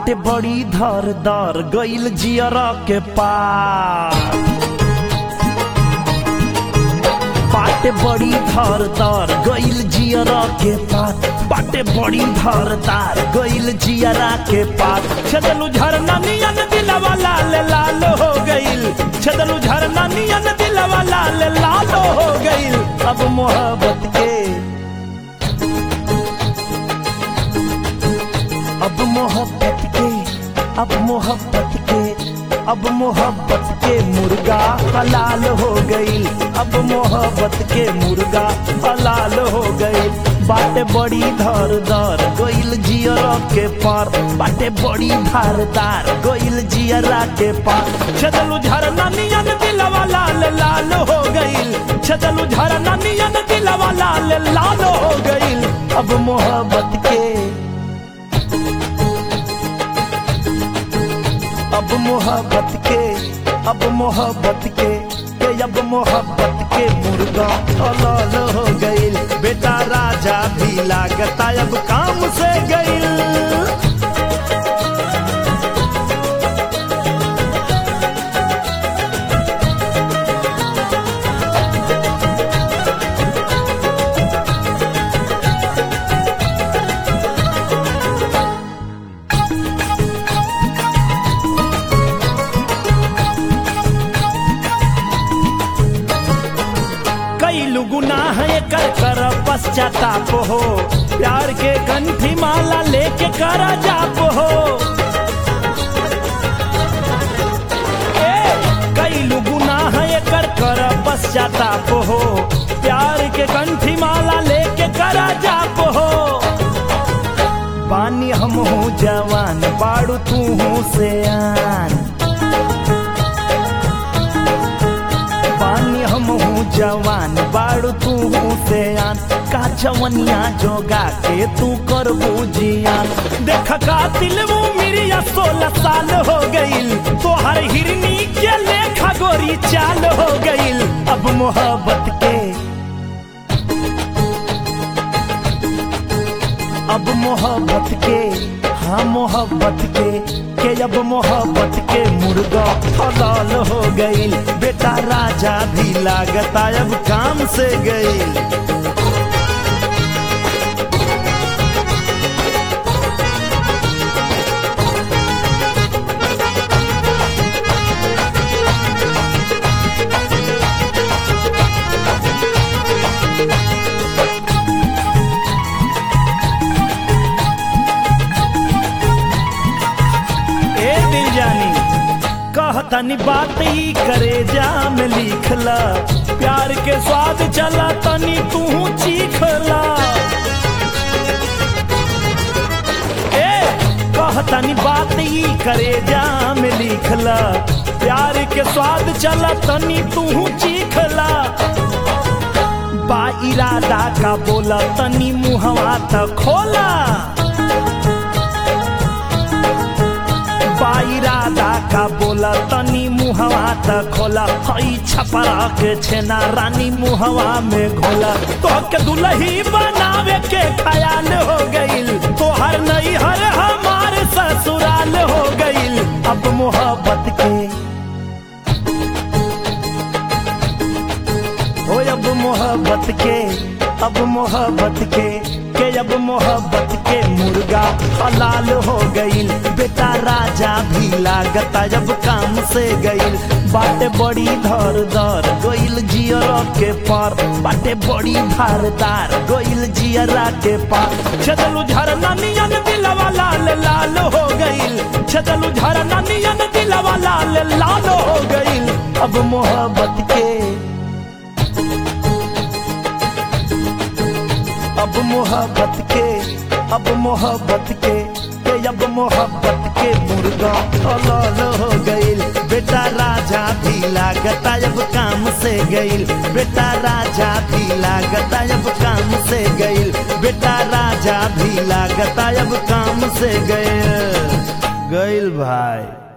बाटे बड़ी धर दर गइल जियरा के पार बाटे बड़ी धर दर गइल जियरा के पार बाटे बड़ी धर दार गइल जियरा के पार छदलू झरना नियन दिलवा लाल लाल हो गइल छदलू झरना नियन दिलवा लाल लाल हो गइल अब मोहब्बत के अब मोहब्बत के अब मोहब्बत के अब मोहब्बत के मुर्गा हलाल हो गई अब मोहब्बत के मुर्गा हलाल हो गई बाटे बड़ी धर दर गइल जियरा के पार बाटे बड़ी धारदार गइल जियरा के पार छदलू झरना नियन दिलवा लाल लाल हो गइल छदलू झरना नियन दिलवा लाल लाल हो गइल अब मोहब्बत के अब मोहब्बत के अब मोहब्बत के के अब मोहब्बत के मुर्गा हलाल हो गइल बेटा राजा भी लागता अब काम से गइल कैलू गुनाह कर कर पश्चाताप हो प्यार के कंठी माला लेके कर जाप हो ए, कैलू गुनाह कर कर पश्चाताप हो प्यार के कंठी माला लेके कर जाप हो पानी हम हूँ जवान बाड़ू तू हूँ से आन पानी हम हूँ जवान बाड़ू तू हूँ से आन का जवनिया जोगा के तू कर बुझियान देख का दिल वो मेरी सोलह साल हो गईल तोहर हिरनी के लेखा गोरी चाल हो गईल अब मोहब्बत के अब मोहब्बत के हाँ मोहब्बत के के अब मोहब्बत के मुर्गा हलाल हो गईल बेटा राजा भी लागता अब काम से गईल ए दिल जानी कहतनी बात ही करे जा में लिखला प्यार के स्वाद चला तनी तू चीखला ए कहतनी बात ही करे जा में लिखला प्यार के स्वाद चला तनी तू चीखला बा इरादा का बोला तनी मुहवा त खोला इरादा का बोला तनी मुहवा त खोला हई छपरा के छेना रानी मुहवा में घोला तो के दुलही बनावे के ख्याल हो गईल तोहर नहीं हर हमार ससुराल हो गईल अब मोहब्बत के हो अब मोहब्बत के अब मोहब्बत के के अब मोहब्बत के मुर्गा हलाल हो गईल बेटा राजा भी लागता जब काम से गईल बाटे बड़ी धर दर गईल जियरा के पार बाटे बड़ी धारदार गईल जियरा के पार छदलू झरना नियन दिलवा लाल लाल हो गईल छदलू झरना नियन दिलवा लाल लाल हो गईल अब मोहब्बत के अब मोहब्बत के अब मोहब्बत के के अब मोहब्बत के मुर्गा हलाल हो गईल बेटा राजा भी लागता अब काम से गईल बेटा राजा भी लागता अब काम से गईल बेटा राजा भी लागता अब काम से गईल गईल भाई